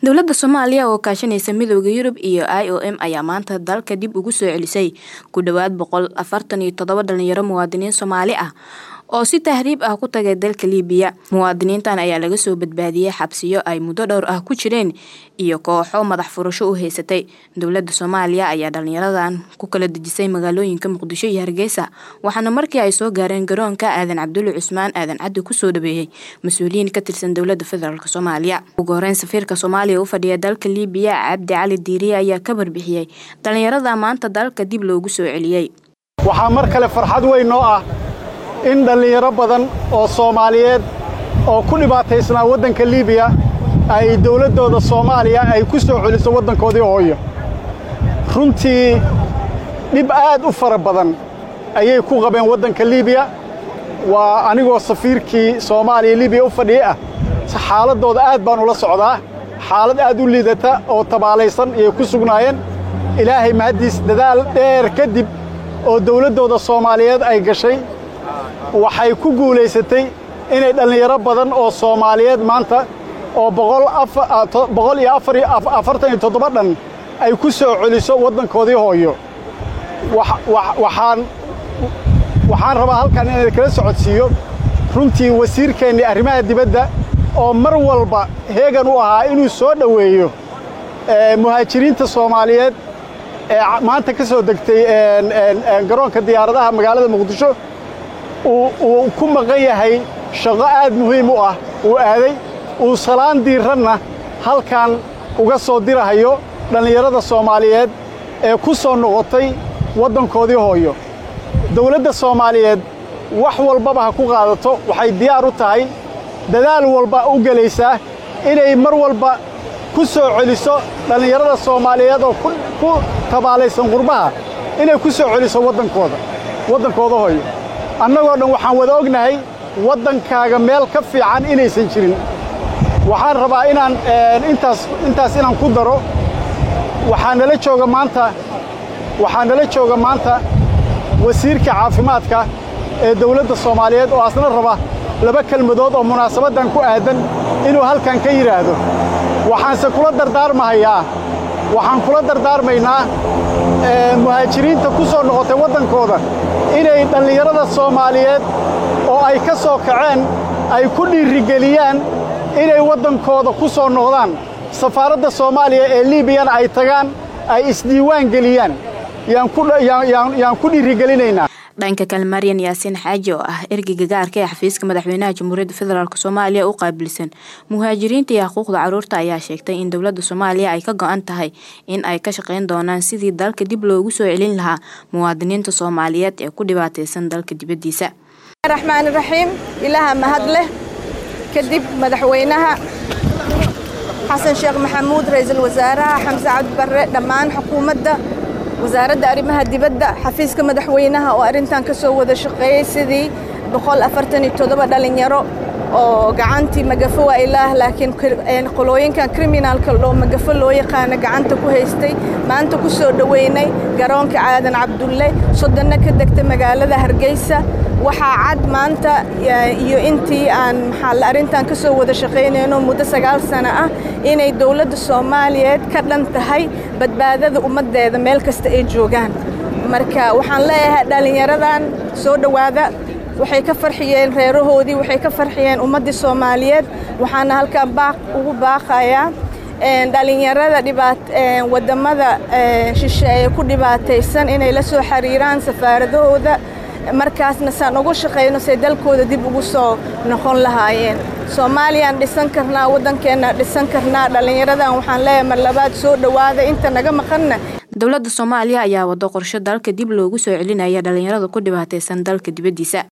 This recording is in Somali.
dowladda soomaaliya oo kaashanaysa midooda yurub iyo i o m ayaa maanta dalka dib ugu soo celisay ku dhowaad boqol afartan iyo toddoba dhalinyaro muwaadiniin soomaali ah oo si tahriib ah ku tagay dalka liibiya muwaadiniintan ayaa laga soo badbaadiyey xabsiyo ay muddo dhowr ah ku jireen iyo kooxo madax furasho u haysatay dowladda soomaaliya ayaa dhalinyaradan ku kala dejisay magaalooyinka muqdisho iyo hargeysa waxaana markii ay soo gaareen garoonka aadan cabdulle cusmaan aadan caddi kusoo dhaweeyey mas-uuliyiin ka tirsan dowladda federaalk soomaaliya ugu horeyn safiirka soomaaliya u fadhiya dalka liibiya cabdi cali diiriye ayaa ka warbixiyey dhalinyarada maanta dalka dib loogu soo celiyey waxaa mar kale farxad weyn noo ah in dhallinyaro badan oo soomaaliyeed oo ku dhibaataysnaa waddanka liibiya ay dawladdooda soomaaliya ay ku soo celiso waddankoodii hooyo runtii dhib aad u fara badan ayay ku qabeen waddanka liibiya waa anigoo safiirkii soomaaliya liibiya u fadhiyey ah xaaladdooda aad baan ula socdaa xaalad aad u liidata oo tabaalaysan ayay ku sugnaayeen ilaahay mahaddiis dadaal dheer kadib oo dawladdooda soomaaliyeed ay gashay waxay ku guulaysatay inay dhallinyaro badan oo soomaaliyeed maanta oo boqol iyo afartan iyo toddoba dhan ay ku soo celiso waddankoodii hooyo waxaan waxaan rabaa halkan inaan kala socodsiiyo runtii wasiirkeennii arrimaha dibadda oo mar walba heegan u ahaa inuu soo dhoweeyo muhaajiriinta soomaaliyeed ee maanta ka soo degtay garoonka diyaaradaha magaalada muqdisho uu ku maqan yahay shaqo aad muhiim u ah uu aaday uu salaan diiranna halkan uga soo dirahayo dhallinyarada soomaaliyeed ee ku soo noqotay waddankoodii hooyo dawladda soomaaliyeed wax walbaba ha ku qaadato waxay diyaar u tahay dadaal walba u gelaysaa inay mar walba ku soo celiso dhallinyarada soomaaliyeed oo ku tabaalaysan qurbaha inay ku soo celiso waddankooda waddankooda hooyo annagoo dhan waxaan wada ognahay waddankaaga meel ka fiican inaysan jirin waxaan rabaa inaan intaas intaas inaan ku daro waxaa nala jooga maanta waxaa nala jooga maanta wasiirka caafimaadka ee dawladda soomaaliyeed oo asna raba laba kelmadood oo munaasabaddan ku aadan inuu halkan ka yidhaahdo waxaanse kula dardaarmahayaa waxaan kula dardaarmaynaa muhaajiriinta ku soo noqotay waddankooda inay dhallinyarada soomaaliyeed oo ay ka soo kaceen ay ku dhiirigeliyaan inay waddankooda ku soo noqdaan safaaradda soomaaliya ee liibiyana ay tagaan ay isdiiwaan geliyaan yaan ku dhiirigelinaynaa dhanka kale maryan yaasiin xaaji oo ah ergeyga gaarka ee xafiiska madaxweynaha jamhuuriyadda federaalk soomaaliya u qaabilsan muhaajiriinta iyo xuquuqda carruurta ayaa sheegtay in dowladda soomaaliya ay ka go-an tahay in ay ka shaqayn doonaan sidii dalka dib loogu soo celin lahaa muwaadiniinta soomaaliyeed ee ku dhibaataysan dalka dibaddiisa raxmaan raxiim ilaaha mahad leh kadib madaxweynaha xasan sheekh maxamuud ra-iisul wasaaraha xamse cabdi barre dhammaan xukuumadda wasaaradda arrimaha dibadda xafiiska madaxweynaha oo arrintan ka soo wada shaqeeyey sidii boqol afartan iyo toddoba dhalinyaro oo gacantii magafo waa ilaah laakiin qolooyinkan kriminaalka oo magafo loo yaqaano gacanta ku haystay maanta ku soo dhoweynay garoonka caadan cabdulle soddonna ka degta magaalada hargeysa waxaa cad maanta iyo intii aan maxaa arrintan ka soo wada shaqaynayno muddo sagaal sano ah inay dowladda soomaaliyeed ka dhan tahay badbaadada ummaddeeda meel kasta ay joogaan marka waxaan leeyahay dhallinyaradan soo dhowaada waxay ka farxiyeen reerahoodii waxay ka farxiyeen ummaddii soomaaliyeed waxaana halkan baaq ugu baaqayaa dhalinyarada wadamada shisheeye ku dhibaataysan inay la soo xiriiraan safaaradahooda markaasna saan ugu shaqayno say dalkooda dib ugu soo noqon lahaayeen soomaaliyaan dhisan karnaa waddankeenna dhisan karnaa dhallinyaradan waxaan leeyahay mar labaad soo dhowaada inta naga maqanna dowladda soomaaliya ayaa wado qorsho dalka dib loogu soo celinaya dhalinyarada ku dhibaataysan dalka dibaddiisa